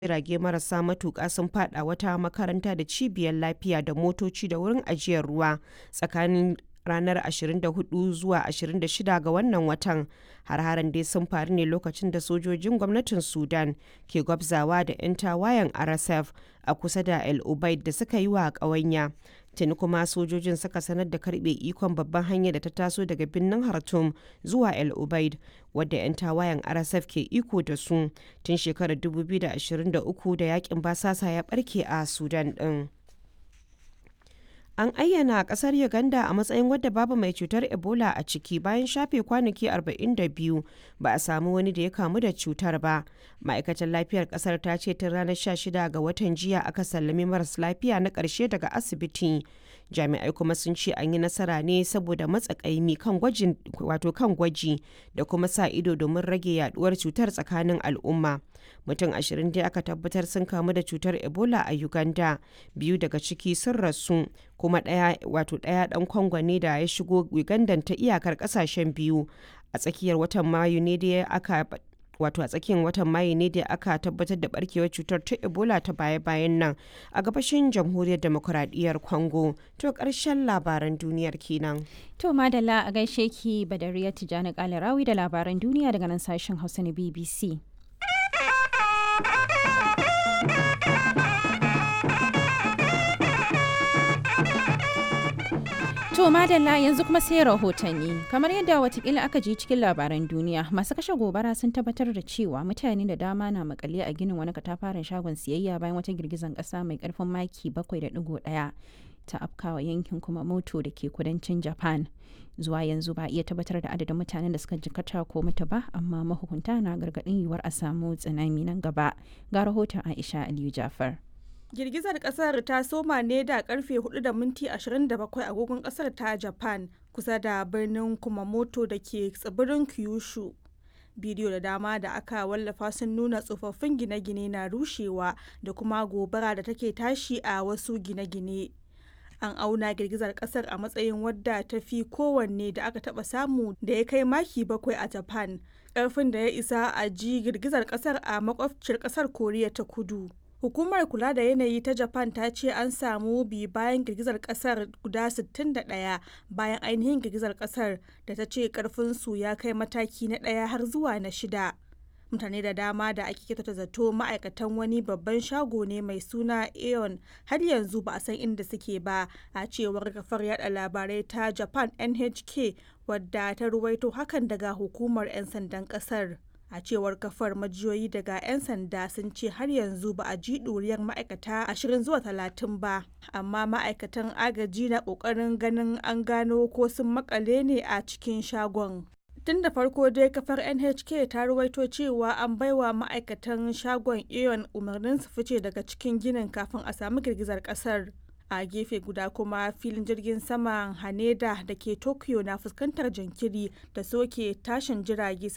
jirage marasa matuƙa sun faɗa wata makaranta da cibiyar lafiya da motoci da wurin ajiyar ruwa tsakanin ranar 24 zuwa 26 ga wannan watan. Har-haren dai sun faru ne lokacin da sojojin gwamnatin Sudan ke gwabzawa da 'yan tawayen RSF a kusa da El Obeid da suka yi wa ƙawanya. Tuni kuma sojojin suka sanar da karbe ikon babban hanyar da ta taso daga birnin Khartoum zuwa El Obeid, wadda 'yan tawayen RSF ke iko da su tun shekarar 2023 da yakin basasa ya barke a Sudan din. An ayyana kasar Uganda a matsayin wadda babu mai cutar Ebola a ciki bayan shafe kwanaki 42 ba a samu wani da ya kamu da cutar ba. Ma'aikatar lafiyar kasar ta ce tun ranar 16 ga watan jiya aka sallami maras lafiya na ƙarshe daga asibiti. Jami'ai kuma sun ce an yi nasara ne saboda matsakaimi kan gwajin wato kan gwaji da kuma sa ido domin rage yaduwar cutar tsakanin al'umma. Mutum ashirin dai aka tabbatar sun kamu da cutar Ebola a Uganda, biyu daga ciki sun rasu, kuma ɗaya wato ɗaya ɗan Congo ne da ya shigo Uganda ta iyakar ƙasashen biyu. A tsakiyar watan Mayu ne da aka wato a tsakiyar watan mayu ne da aka tabbatar da barkewar cutar ta ebola ta baya-bayan nan a gabashin jamhuriyar demokuraɗiyyar congo to ƙarshen labaran duniyar kenan to madalla a gaishe ki badariya tijjani kalarawi da labaran duniya daga nan sashen hausa na bbc To madalla yanzu kuma sai rahotanni kamar yadda watakila aka ji cikin labaran duniya masu kashe gobara sun tabbatar da cewa mutane da dama na makale a ginin wani katafaren shagon siyayya bayan wata girgizan kasa mai karfin maki 7.1 ta afkawa yankin kuma moto da ke kudancin japan zuwa yanzu ba iya tabbatar da adadin mutanen da suka jikata ko mutu ba amma mahukunta na gargadin yiwuwar a samu tsunami nan gaba ga rahoton aisha aliyu jafar girgizar kasar ta soma ne da karfe 4 da minti 27 agogon kasar ta japan kusa da birnin kumamoto da ke tsibirin kyushu bidiyo da dama da aka wallafa sun nuna tsofaffin gine-gine na rushewa da kuma gobara da take tashi a wasu gine-gine an auna girgizar kasar a matsayin wadda ta fi kowanne da aka taba samu da ya kai maki bakwai a japan karfin da ya isa a ji girgizar kasar a makwabciyar kasar koriya ta kudu Hukumar kula da yanayi ta Japan ta ce an samu bi bayan girgizar kasar guda 61 bayan ainihin girgizar kasar da ta ce karfinsu ya kai mataki na ɗaya har zuwa na shida. Mutane da dama da ake kyautata zato ma'aikatan wani babban shago ne mai suna Aeon har yanzu ba a san inda suke ba a cewar kafar yada labarai ta Japan NHK wadda ta ruwaito hakan daga hukumar 'yan sandan kasar. a cewar kafar majiyoyi daga 'yan sanda sun ce har yanzu ba a ji ɗuriyar ma'aikata ashirin zuwa talatin ba amma ma'aikatan agaji na ƙoƙarin ganin an gano ko sun makale ne a cikin shagon tun da farko dai kafar nhk ta ruwaito cewa an baiwa ma'aikatan shagon aeon umarnin su fice daga cikin ginin kafin a samu girgizar kasar a gefe guda kuma filin jirgin saman haneda da ke tokyo na fuskantar jinkiri da soke tashin jirage